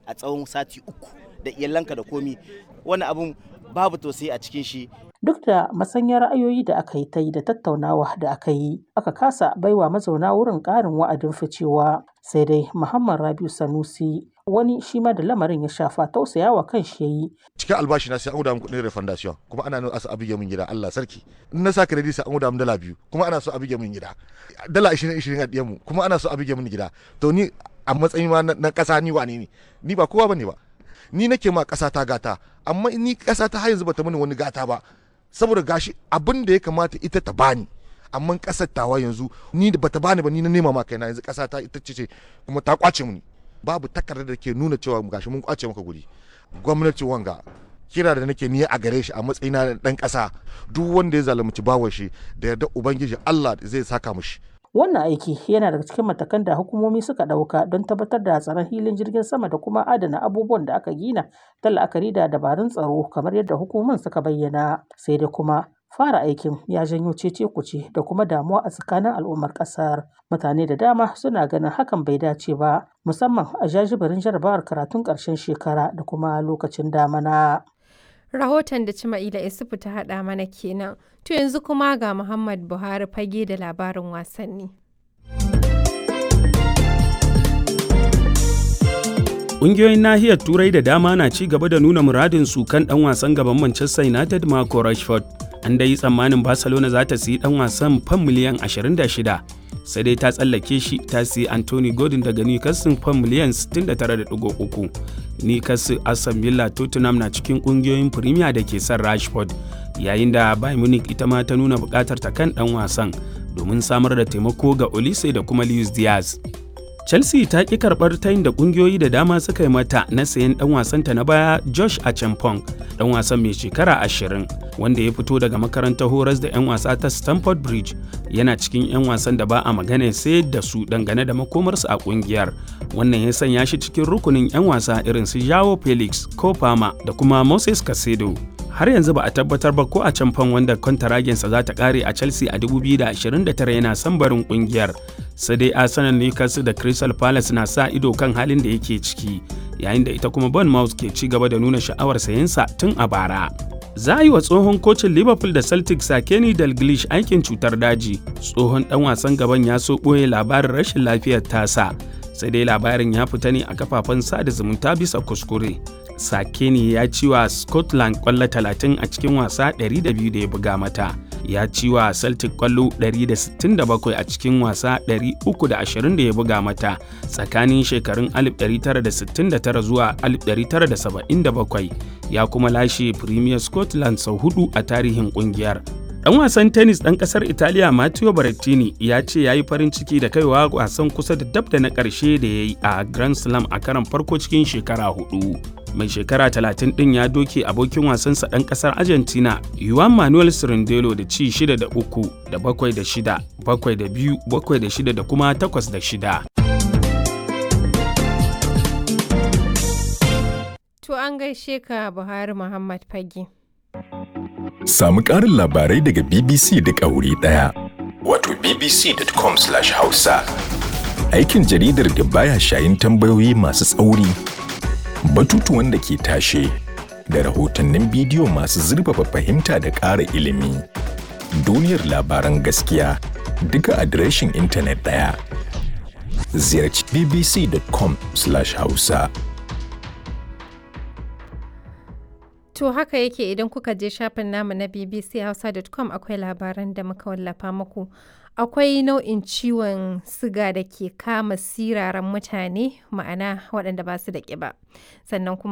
a tsawon sati uku da iyalanka da komi wani abun babu tausayi a cikin shi Duk da masanyar ra'ayoyi da aka yi ta yi da tattaunawa da aka yi, aka kasa baiwa mazauna wurin ƙarin wa'adin ficewa. Sai dai Muhammad Rabiu Sanusi wani shi ma da lamarin ya shafa tausayawa kan shi yayi. cikin albashi na sai an guda min kuɗin refundation kuma ana nuna asa abige min gida Allah sarki in na sa credit sai an guda min dala biyu kuma ana so abige min gida dala 20 20 a diyan mu kuma ana so abige min gida to ni a matsayin ma na ƙasa ni wane ne ni ba kowa bane ba ni nake ma ƙasa ta gata amma ni ƙasa ta har yanzu bata mini wani gata ba saboda gashi abin da ya kamata ita ta bani amma ƙasar tawa yanzu ni da bata bani ba ni na nema ma kaina yanzu ƙasa ta ita ce kuma ta kwace mini babu takardar da ke nuna cewa gashi mun kwace maka guri gwamnati wanga kira da nake ni a gare shi a matsayina na dan ƙasa duk wanda ya zalunci bawan shi da yarda ubangiji Allah zai saka mishi Wannan aiki yana daga cikin matakan da hukumomi suka ɗauka don tabbatar da tsaron hilin jirgin sama da kuma adana abubuwan da aka gina ta la'akari da dabarun tsaro kamar yadda hukumomin suka bayyana. Sai dai kuma fara aikin ya janyo cece kuce da kuma damuwa a tsakanin al'ummar ƙasar. Mutane da dama suna ganin hakan bai dace ba musamman a jajibirin jarabawar karatun ƙarshen shekara da kuma lokacin damana. Rahoton da Cima'ila Isufu ta haɗa mana kenan. To yanzu kuma ga Muhammad Buhari fage da labarin wasanni. Ƙungiyoyin nahiyar Turai da dama na ci gaba da nuna muradin su kan ɗan wasan gaban Manchester United Marco Rashford. An dai tsammanin Barcelona za ta siyi ɗan wasan fan miliyan 26, sai dai ta tsallake shi ta siyi Anthony Gordon daga Newcastle fan miliyan 69.3. Newcastle, Aston Villa, Tottenham na cikin ƙungiyoyin Premier da ke son Rashford, yayin da Bayern Munich ita ma ta nuna buƙatar ta kan ɗan wasan domin samar da taimako ga Olise da kuma Luis Diaz. Chelsea ta ƙi karɓar tayin da ƙungiyoyi da dama suka yi mata na sayan ɗan wasanta na baya Josh Achampong, ɗan wasan mai shekara ashirin wanda ya fito daga makarantar horas da 'yan wasa ta Stamford Bridge yana cikin 'yan wasan da ba a magana sai da su dangane da makomarsu a ƙungiyar. Wannan ya sanya shi cikin rukunin 'yan wasa irin su Joao Felix, Kofama da kuma Moses Casedo. har yanzu ba a tabbatar ba ko a can fan wanda kwantaragensa za ta kare a chelsea a 2029 yana son barin kungiyar sai dai arsenal newcastle da crystal palace na sa ido kan halin da yake ciki yayin da ita kuma bournemouth ke ci gaba da nuna sha'awar sayensa tun a bara za a yi wa tsohon kocin liverpool da celtic sakeni dalglish aikin cutar daji tsohon dan wasan gaban ya so ɓoye labarin rashin lafiyar tasa sai dai labarin ya fita ne a kafafen sada zumunta bisa kuskure Sakeni ya ci wa Scotland kwallo 30 a cikin wasa 200 da ya buga mata. Ya ci wa Celtic kwallo 167 a cikin wasa 320 da ya buga mata tsakanin shekarun 1969 zuwa 1977. Ya kuma lashe Premier Scotland sau hudu a tarihin kungiyar. Ɗan wasan tennis ɗan ƙasar Italiya Matteo Berrettini ya ce ya yi farin ciki da kaiwa wasan kusa da dab da na ƙarshe da ya yi a Grand Slam a karon farko cikin shekara hudu. Mai shekara 30 ɗin ya doke abokin wasansa ɗan ƙasar Argentina Juan Manuel Cirindelo da ci 6 da 3 da 7 da 6, 7 da 2, 7 da 6 da kuma 8 da 6. To an gaishe ka Buhari Muhammad Fage. Samu ƙarin labarai daga BBC duk a wuri ɗaya. Wato bbc.com/hausa. Aikin jaridar da baya shayin tambayoyi masu tsauri, batutuwan da ke tashe, da rahotannin bidiyo masu zurfafa fahimta da ƙara ilimi. Duniyar labaran gaskiya duka adireshin intanet ɗaya. Ziyarci bbc.com/hausa. To haka yake idan kuka je shafin namu na bbchausa.com akwai labaran da muka wallafa muku. Akwai nau'in ciwon siga da ke kama siraran mutane ma'ana waɗanda ba su da ƙiba. Sannan kuma